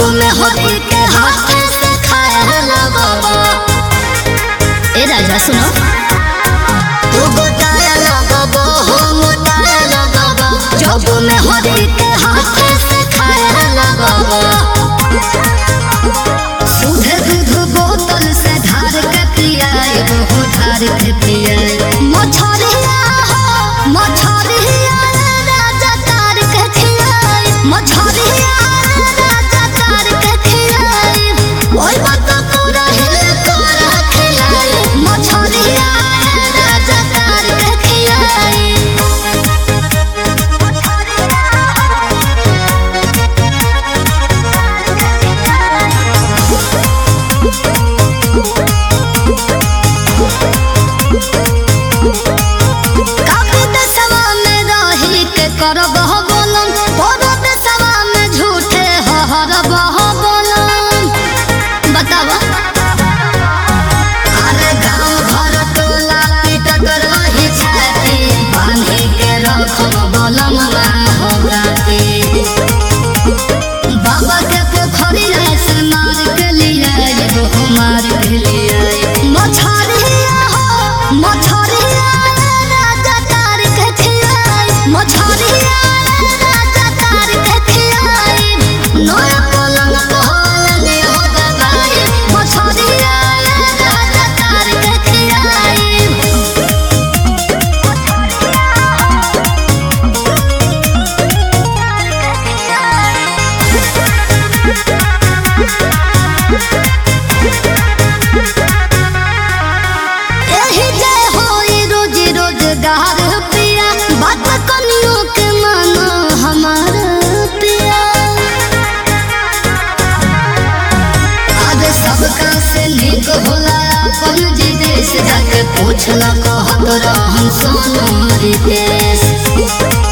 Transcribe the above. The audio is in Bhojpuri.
में हरी के हाथ से खाए लगबा ए राजा सुनो तू गोटाए लगबो हो मोटाए लगबो जब में हरी के हाथ से खाए लगबो सुधे दूध बोतल से धार के पियाए बहु धार के पियाए मछरिया हो मछरिया रे राजा तार के खियाए मछरिया रे राजा तार के खियाए ओए बात पूरा हिल कर खियाए मछरिया रे राजा तार के खियाए काफी देशवा में रही के करब बोलम तोरो देशवा में झूठे हरब बोलम बतावा अरे गाँव घर टोला पिटक रही छाती बांधी के रखम बोलम हो गाती बाबा के पोखरिया से मार के लिए वो मार के लिए मछरिया हो मछरिया रे राजा तार के खियाई मछरिया रे राजा तार के खियाई नया पलंग पहलने हो दबाई मछरिया रे राजा तार के खियाई एही जय होई रोज रोजगार पिया बात कनियो के मानो हमार पिया आज सबका से निक होला अपन जी देश जाके पूछला कहत रहन सोनो रितेश